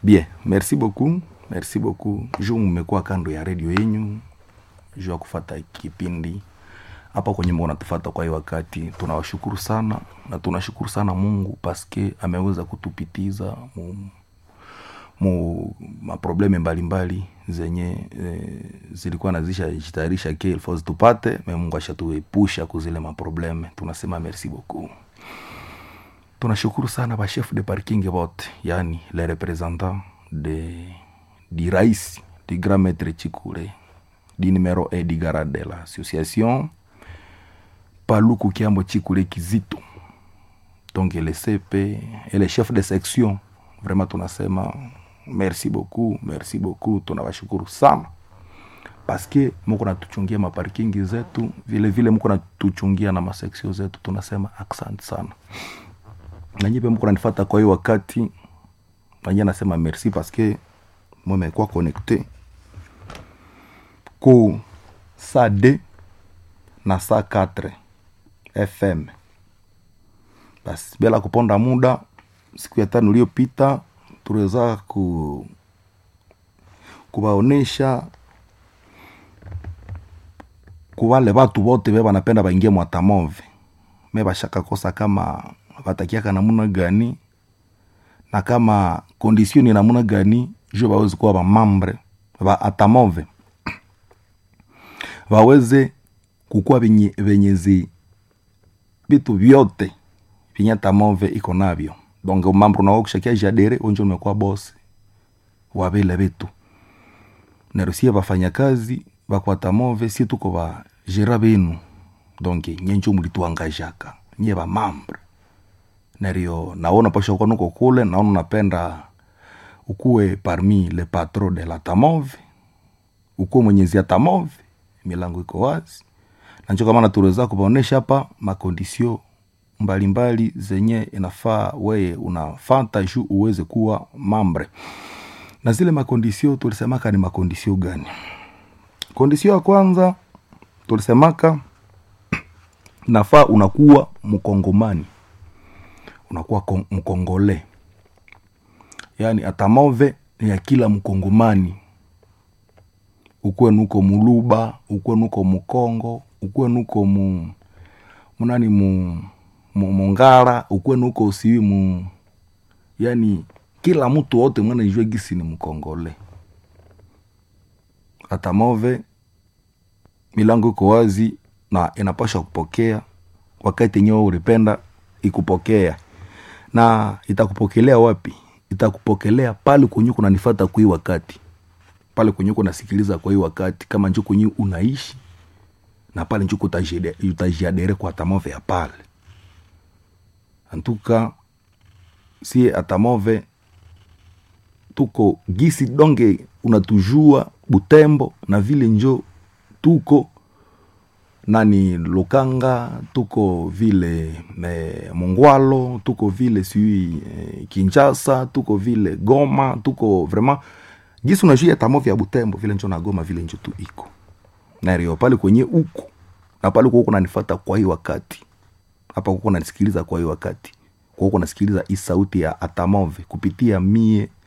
bien merci beaucoup merci beaucoup juu mmekuwa kando ya redio yenyu juu ya kufata kipindi hapa kwenye mko natufata kwa hii wakati tunawashukuru sana na tunashukuru sana mungu paske ameweza kutupitiza mu, mu maprobleme mbalimbali zenye e, zilikuwa nazisha jitayarisha ke ilfo zitupate me mungu ashatuepusha kuzile maprobleme tunasema merci beaucoup tunashukuru sana bachef de parking vote yani les représentants de du rais du grand maître chikule du numéro e du garde de l'association paluku kiambo chikule kizito donc le cp et les chefs de section vraiment tunasema merci beaucoup merci beaucoup tunawashukuru sana paske muko natuchungia maparkingi zetu vile vile muko natuchungia na maseksio zetu tunasema asante sana nanyi pe mko nanifata kwa hiyo wakati nanyi nasema merci paske mwemekuwa connecte ku saa d na saa 4 fm basi bila kuponda muda siku ya tano iliyopita tuliweza ku kuwaonesha kuwale watu wote be banapenda baingie mwatamove me bashaka kosa kama batakiaka namuna gani na kama kondisio ni namuna gani juu bawezi kuwa bamambre ba atamove waweze kukuwa venye venyezi vitu vyote vyenye atamove iko navyo donc mambo unao kushakia jadere onjo nimekuwa bosi wa vile vitu narusia bafanyakazi bakwatamove si tuko ba jera benu donc nyenjo mulituangajaka nye ba mambre nario naona pasha kwa nuko kule naona napenda ukuwe parmi le patron de la tamove ukuwe mwenyezi ya tamove milango iko wazi nancho kama natuweza kubaonesha hapa makondisio mbalimbali zenye inafaa weye unafata juu uweze kuwa mambre na zile makondisio tulisemaka ni makondisio gani kondisio ya kwanza tulisemaka nafaa unakuwa mkongomani unakuwa kon- mkongole yaani atamove ni ya kila mkongomani ukuwe nuko muluba ukuwe nuko mukongo ukuwe nuko mu munani mu, mu mungara ukuwe nuko usiwi mu yani kila mtu wote mwana ijue gisi ni mkongole atamove milango iko wazi na inapasha kupokea wakati yenyewe ulipenda ikupokea na itakupokelea wapi itakupokelea pale kwenye kunanifata kwa hii wakati pale kwenye kunasikiliza kwa hii wakati kama njo kwenye unaishi na pale njo kutajide- utajiadere kwa atamove ya pale antuka sie atamove tuko gisi donge unatujua butembo na vile njo tuko nani lukanga tuko vile me, mungwalo tuko vile siui eh, kinchasa tuko vile goma tuko vraiment gisi unajua tamovi ya butembo vile njo na goma vile njo tu iko nario pale kwenye uko na pale kuko nanifata kwa hii wakati hapa kuko nanisikiliza kwa hii wakati kuko nasikiliza hii sauti ya atamove kupitia mie